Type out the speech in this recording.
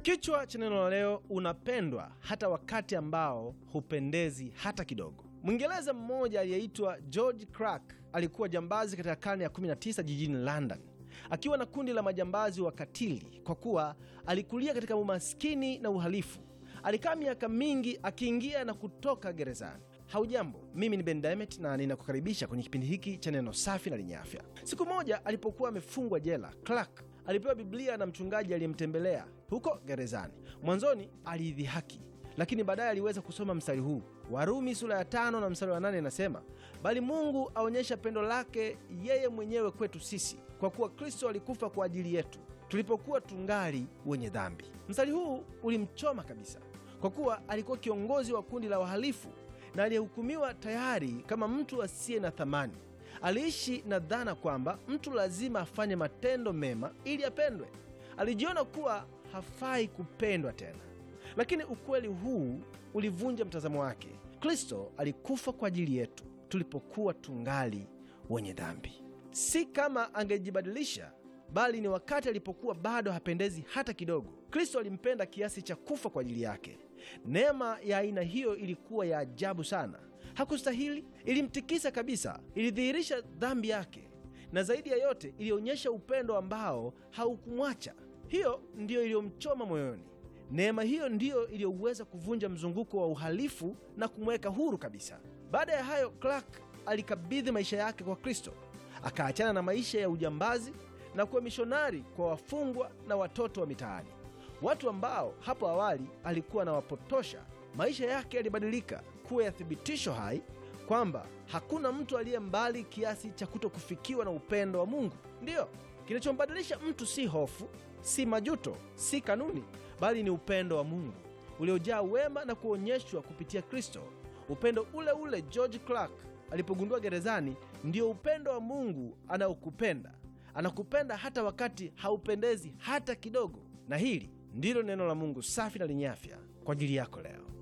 Kichwa cha neno la leo, unapendwa hata wakati ambao hupendezi hata kidogo. Mwingereza mmoja aliyeitwa George Clark alikuwa jambazi katika karne ya 19 jijini London, akiwa na kundi la majambazi wakatili. Kwa kuwa alikulia katika umaskini na uhalifu, alikaa miaka mingi akiingia na kutoka gerezani. Haujambo, mimi ni Ben Diamond na ninakukaribisha kwenye kipindi hiki cha neno safi na lenye afya. Siku moja alipokuwa amefungwa jela, Clark alipewa Biblia na mchungaji aliyemtembelea huko gerezani. Mwanzoni aliidhihaki, lakini baadaye aliweza kusoma mstari huu. Warumi sura ya tano na mstari wa nane inasema, bali Mungu aonyesha pendo lake yeye mwenyewe kwetu sisi, kwa kuwa Kristo alikufa kwa ajili yetu tulipokuwa tungali wenye dhambi. Mstari huu ulimchoma kabisa, kwa kuwa alikuwa kiongozi wa kundi la wahalifu na aliyehukumiwa tayari kama mtu asiye na thamani. Aliishi na dhana kwamba mtu lazima afanye matendo mema ili apendwe. Alijiona kuwa hafai kupendwa tena, lakini ukweli huu ulivunja mtazamo wake. Kristo alikufa kwa ajili yetu tulipokuwa tungali wenye dhambi, si kama angejibadilisha, bali ni wakati alipokuwa bado hapendezi hata kidogo. Kristo alimpenda kiasi cha kufa kwa ajili yake. Neema ya aina hiyo ilikuwa ya ajabu sana. Hakustahili, ilimtikisa kabisa, ilidhihirisha dhambi yake, na zaidi ya yote ilionyesha upendo ambao haukumwacha. Hiyo ndiyo iliyomchoma moyoni. Neema hiyo ndiyo iliyoweza kuvunja mzunguko wa uhalifu na kumweka huru kabisa. Baada ya hayo, Clark alikabidhi maisha yake kwa Kristo, akaachana na maisha ya ujambazi na kuwa mishonari kwa wafungwa na watoto wa mitaani, watu ambao hapo awali alikuwa anawapotosha. Maisha yake yalibadilika kuwa ya thibitisho hai kwamba hakuna mtu aliye mbali kiasi cha kuto kufikiwa na upendo wa Mungu. Ndiyo, kinachombadilisha mtu si hofu, si majuto, si kanuni, bali ni upendo wa Mungu uliojaa wema na kuonyeshwa kupitia Kristo. Upendo ule ule George Clark alipogundua gerezani, ndio upendo wa Mungu anaokupenda. Anakupenda hata wakati haupendezi hata kidogo. Na hili ndilo neno la Mungu safi na lenye afya kwa ajili yako leo.